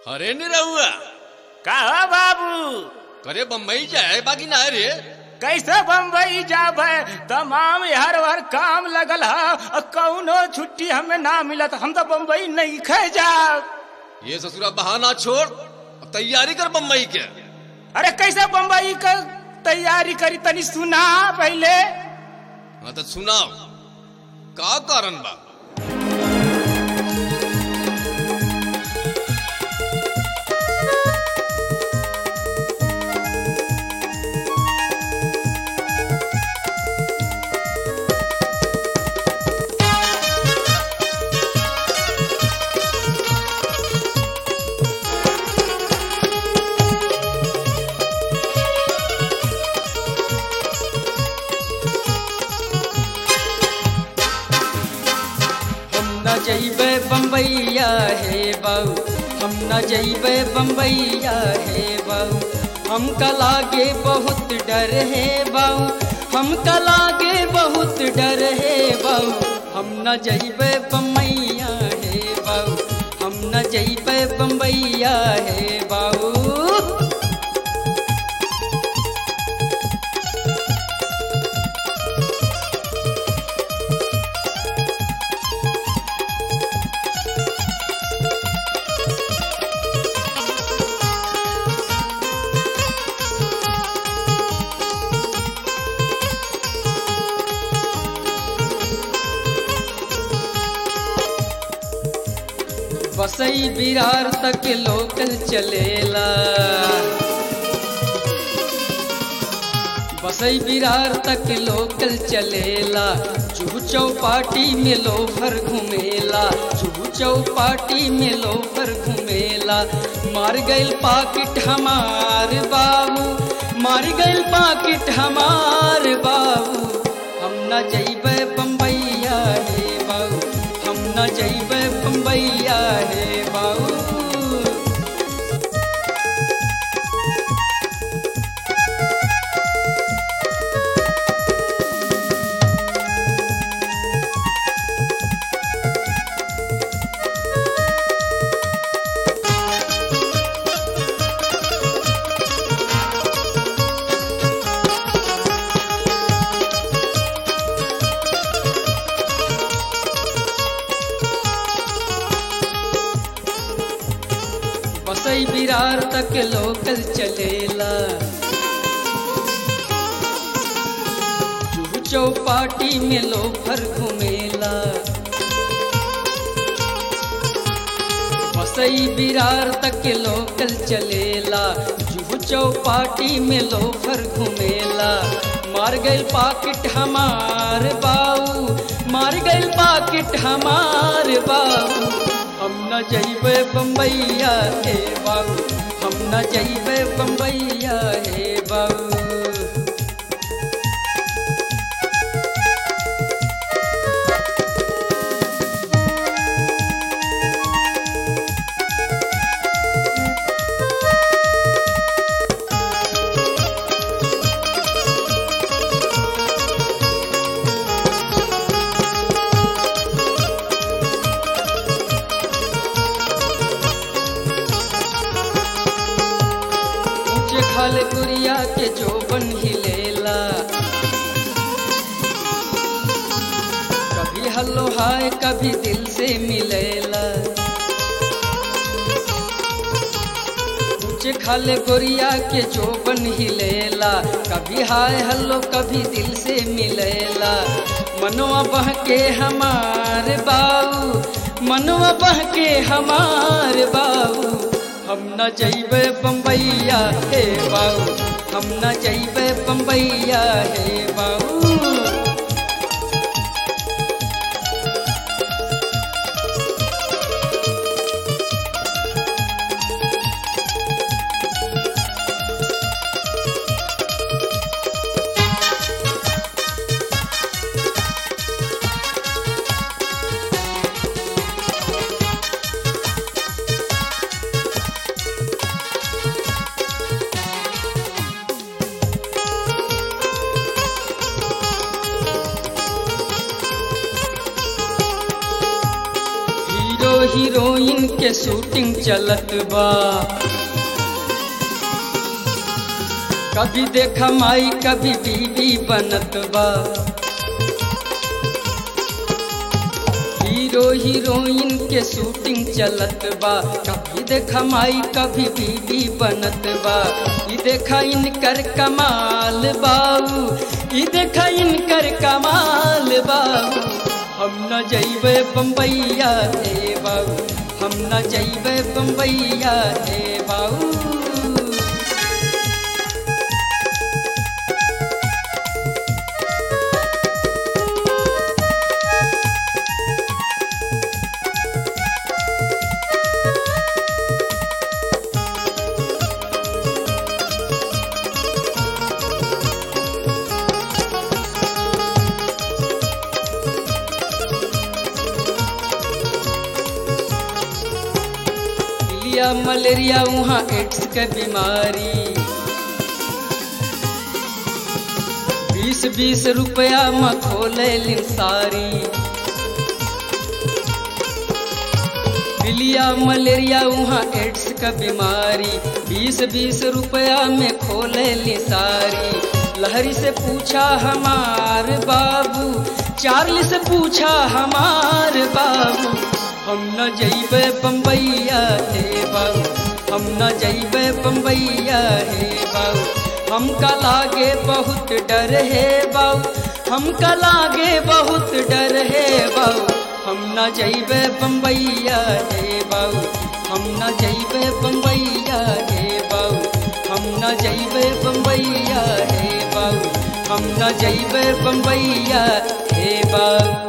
अरे निरहुआ कहा बाबू करे बम्बई जाए बाकी ना रे कैसे बम्बई जाब तमाम हर हर काम लगल है कौनो छुट्टी हमें ना मिलत हम तो बम्बई नहीं खे जाब ये ससुरा बहाना छोड़ अब तैयारी कर बम्बई के अरे कैसे बम्बई का तैयारी करी तनी सुना पहले हाँ तो सुनाओ का कारण बा हम न जइबे बम्बैया हे बाऊ हम न जइबे बम्बैया हे बाऊ हमका लागे बहुत डर है बाऊ हमका लागे बहुत डर है बाऊ हम न जइबे बम्बैया हे बाऊ हम न जइबे बम्बैया हे बाऊ बसई बिरार तक लोकल चलेला बसई बिरार तक लोकल चलेला चूहू चौपाटी में लोफर घुमेला चूहू चौपाटी में लोफर घुमेला मार गइल पाकिट हमार बाबू मार गइल पाकिट हमार बाबू हम न जइबे बम्बैया हे बाबू हम न जइबे बम्बैया हे बाबू बसई बिरार तक लोकल चलेला जुहू चौपाटी में लोफर घुमेला बसई बिरार तक लोकल चलेला जुहू चौपाटी में लोफर घुमेला मार गइल पाकिट हमार बाऊ मार गइल पाकिट हमार बाऊ हम न जइबे बम्बैया हे बाबू हम न जइबे बम्बैया हे बाबू ऊंचे खाल गुड़िया के जोबन हिलेला कभी हल्लो हाय कभी दिल से मिलेला ऊंचे खाले गोरिया के जोबन हिलेला कभी हाय हल्लो कभी दिल से मिलेला मनवा बह के हमार बाऊ मनवा बह के हमार बाऊ हम न जइबे बम्बैया हे बाऊ हम न जइबे बम्बैया हे बाऊ हीरोइन के शूटिंग चलत बा कभी देखा माई कभी बीबी बनत बा हीरो हीरोइन के शूटिंग चलत बा कभी देखा माई कभी बीबी बनत बा ई देखा इनकर कमाल बाऊ ई देखा इनकर कमाल बाऊ हम न जइबे बम्बैया हे बाऊ हम न जइबे बम्बैया हे बाऊ लिया मलेरिया वहाँ एड्स के बीमारी बीस बीस रुपया में खोले लिन सारी लिया मलेरिया वहाँ एड्स का बीमारी बीस बीस रुपया में खोले ली सारी लहरी से पूछा हमार बाबू चार्ली से पूछा हमार बाबू हम न जइबे बम्बैया हे बाबू हम न जइबे बम्बैया हे बाबू हमका लागे बहुत डर है बाबू हमका लागे बहुत डर है बाबू हम न जइबे बम्बैया हे बाबू हम न जइबे बम्बैया हे बाबू हम न जइबे बम्बैया हे बाबू हम न जइबे बम्बैया हे बाबू